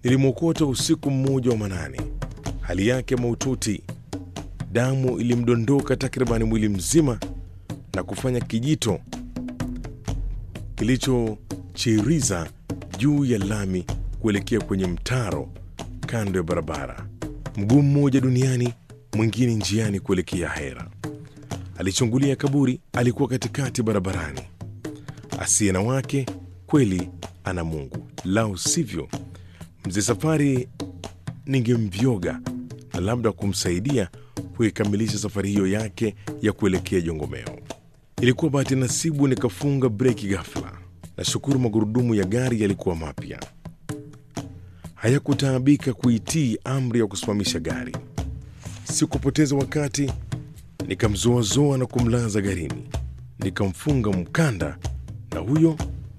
Nilimwokota usiku mmoja wa manane, hali yake mahututi. Damu ilimdondoka takribani mwili mzima na kufanya kijito kilichochiriza juu ya lami kuelekea kwenye mtaro kando ya barabara, mguu mmoja duniani, mwingine njiani kuelekea Hera. Alichungulia kaburi, alikuwa katikati barabarani. Asiye na wake kweli ana Mungu, lau sivyo mzee Safari ningemvyoga na labda kumsaidia kuikamilisha safari hiyo yake ya kuelekea Jongomeo. Ilikuwa bahati nasibu nikafunga breki ghafla. Nashukuru magurudumu ya gari yalikuwa mapya, hayakutaabika kuitii amri ya kusimamisha gari. Sikupoteza wakati, nikamzoazoa na kumlaza garini, nikamfunga mkanda, na huyo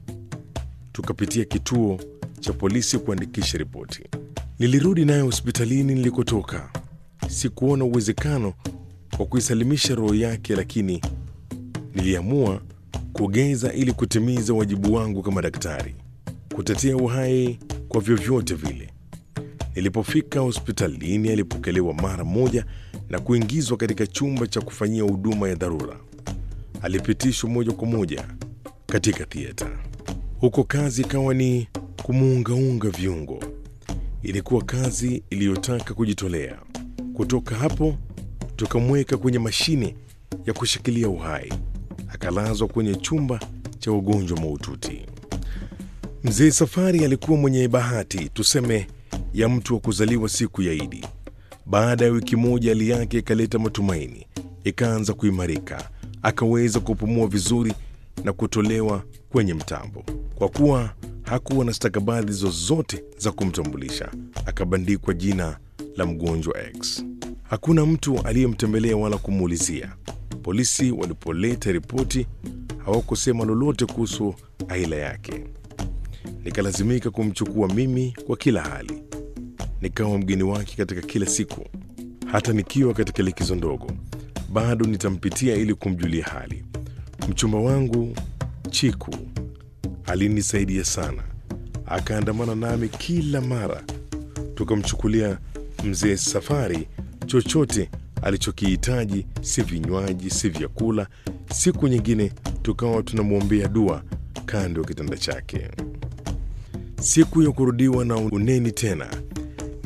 tukapitia kituo cha polisi kuandikisha ripoti. Nilirudi naye hospitalini nilikotoka. Sikuona uwezekano wa kuisalimisha roho yake, lakini niliamua kugeza ili kutimiza wajibu wangu kama daktari, kutetea uhai kwa vyovyote vile. Nilipofika hospitalini, alipokelewa mara moja na kuingizwa katika chumba cha kufanyia huduma ya dharura. Alipitishwa moja kwa moja katika thieta. Huko kazi ikawa ni kumuungaunga viungo. Ilikuwa kazi iliyotaka kujitolea. Kutoka hapo tukamweka kwenye mashine ya kushikilia uhai, akalazwa kwenye chumba cha ugonjwa mahututi. Mzee Safari alikuwa mwenye bahati, tuseme, ya mtu wa kuzaliwa siku ya Idi. Baada ya wiki moja, hali yake ikaleta matumaini, ikaanza kuimarika, akaweza kupumua vizuri na kutolewa kwenye mtambo. Kwa kuwa hakuwa na stakabadhi zozote za kumtambulisha, akabandikwa jina la mgonjwa X. Hakuna mtu aliyemtembelea wala kumuulizia. Polisi walipoleta ripoti hawakusema lolote kuhusu aila yake. Nikalazimika kumchukua mimi kwa kila hali, nikawa mgeni wake katika kila siku. Hata nikiwa katika likizo ndogo, bado nitampitia ili kumjulia hali. Mchumba wangu Chiku alinisaidia sana, akaandamana nami kila mara. Tukamchukulia mzee Safari chochote alichokihitaji, si vinywaji, si vyakula. Siku nyingine tukawa tunamwombea dua kando ya kitanda chake. Siku ya kurudiwa na uneni tena